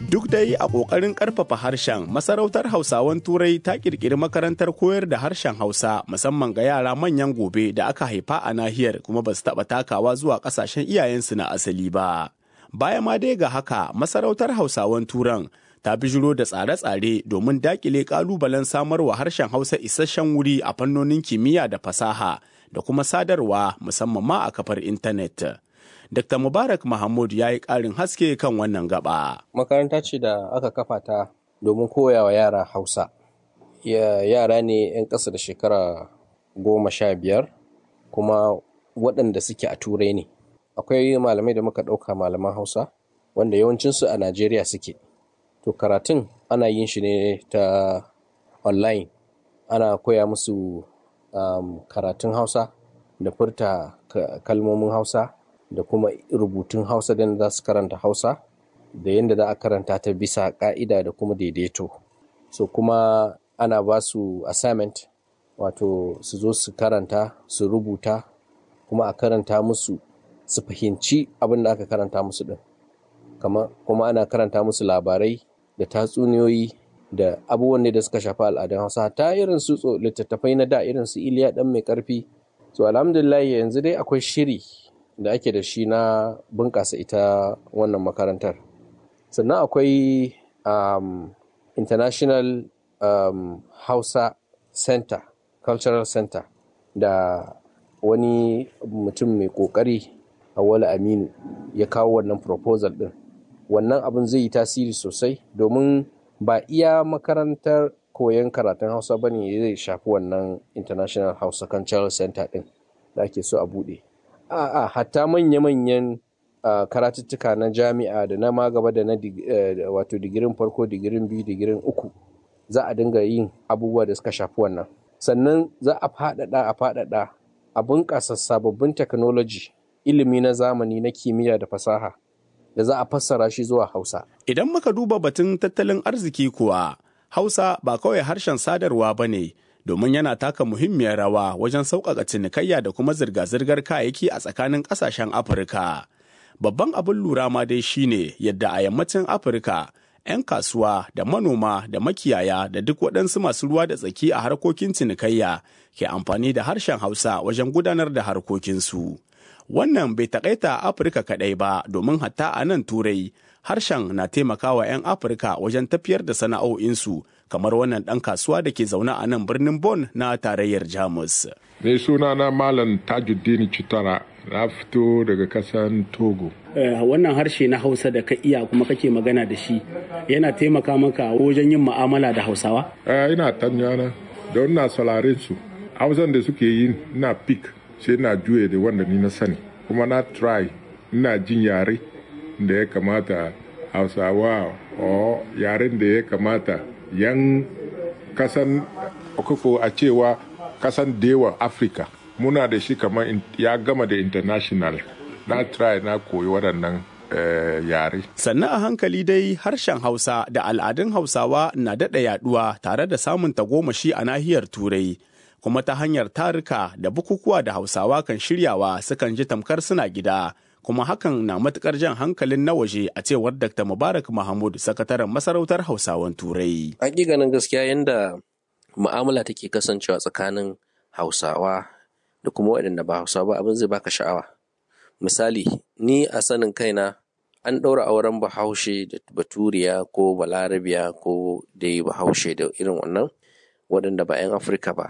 Duk dai a ƙoƙarin ƙarfafa harshen, masarautar Hausawan Turai ta ƙirƙiri makarantar koyar da harshen Hausa musamman ga yara manyan gobe da aka haifa a nahiyar kuma ba su taɓa takawa zuwa ƙasashen iyayensu na asali ba. Baya ma dai ga haka, masarautar Hausawan Turan ta bijiro da tsare-tsare domin daƙile ƙalubalen samarwa harshen Hausa isasshen wuri a fannonin kimiyya da fasaha da kuma sadarwa musamman ma a kafar intanet. Dr. Mubarak Mahmud ya yi ƙarin haske kan wannan gaba. Makaranta ce da aka kafa ta domin koya wa yara Hausa. Yara ne 'yan ƙasa da shekara goma sha biyar kuma waɗanda suke a turai ne. Akwai malamai da muka ɗauka malaman Hausa wanda yawancinsu a Najeriya suke. To karatun ana yin shi ne ta online. Ana koya musu um, karatun Hausa da furta kalmomin Hausa. da kuma rubutun hausa da za su karanta hausa da yadda za a karanta ta bisa ka'ida da kuma daidaito so kuma ana ba su assignment wato su zo su karanta su rubuta kuma a karanta musu su fahimci abin da aka karanta musu din kuma ana karanta musu labarai da tatsuniyoyi da abubuwan da suka shafi al'adun hausa ta irin su littattafai na da irin su iliya dan mai karfi so alhamdulillah yanzu dai akwai shiri da ake da shi na bunƙasa ita wannan makarantar sannan akwai um, international um, hausa center cultural center da wani mutum mai ƙoƙari awali aminu ya kawo wannan proposal ɗin wannan abin zai yi tasiri sosai domin ba iya makarantar koyon karatun hausa ba ne zai shafi wannan international hausa cultural center ɗin da ake so a buɗe a'a hatta manya-manyan karatuttuka na jami'a da na magaba da na wato digirin farko digirin biyu digirin uku za a dinga yin abubuwa da suka shafi wannan sannan za a faɗaɗa a faɗaɗa a bunƙasa sababbin technology ilimi na zamani na kimiyya da fasaha da za a fassara shi zuwa hausa idan muka duba batun tattalin arziki kuwa hausa ba kawai harshen sadarwa ba ne domin yana taka muhimmiyar rawa wajen sauƙaƙa cinikayya da kuma zirga-zirgar kayayyaki a tsakanin ƙasashen Afirka. Babban abin lura ma dai shine yadda a yammacin Afirka 'yan kasuwa da manoma da makiyaya da duk waɗansu masu ruwa da tsaki a harkokin cinikayya ke amfani da harshen Hausa wajen gudanar da harkokinsu. Wannan bai taƙaita Afirka kaɗai ba domin hatta a nan Turai harshen na taimakawa 'yan Afirka wajen tafiyar da sana'o'insu kamar wannan ɗan kasuwa da ke zaune a nan birnin Bon na tarayyar Jamus. Mai suna na Malam Tajuddin Chitara na fito daga kasan Togo. wannan harshe na Hausa da ka iya kuma kake magana da shi yana taimaka maka wajen yin ma'amala da Hausawa? ina tanyana don na salarin su. Hausan da suke yi na pik sai na juye da wanda ni na sani. Kuma na try ina jin yare da ya kamata Hausawa o yaren da ya kamata yan kasan okoko a cewa kasan dewa afirka muna da shi kamar ya gama da international na try na koyi waɗannan uh, yare sannan a hankali dai harshen hausa da al'adun hausawa na daɗa yaɗuwa tare da samun tagomashi a nahiyar turai kuma ta hanyar tarika da bukukuwa da hausawa kan shiryawa sukan ji tamkar suna gida kuma hakan na matukar jan hankalin na waje a cewar Dr. Mubarak Mahmud, sakataren masarautar Hausawan Turai. Hakikanin gaskiya yadda mu'amala take kasancewa tsakanin Hausawa da kuma waɗanda ba Hausawa abin zai baka sha'awa. Misali, ni a sanin kaina an ɗaura auren bahaushe da baturiya ko balarabiya ko dai bahaushe da irin wannan waɗanda ba 'yan Afirka ba.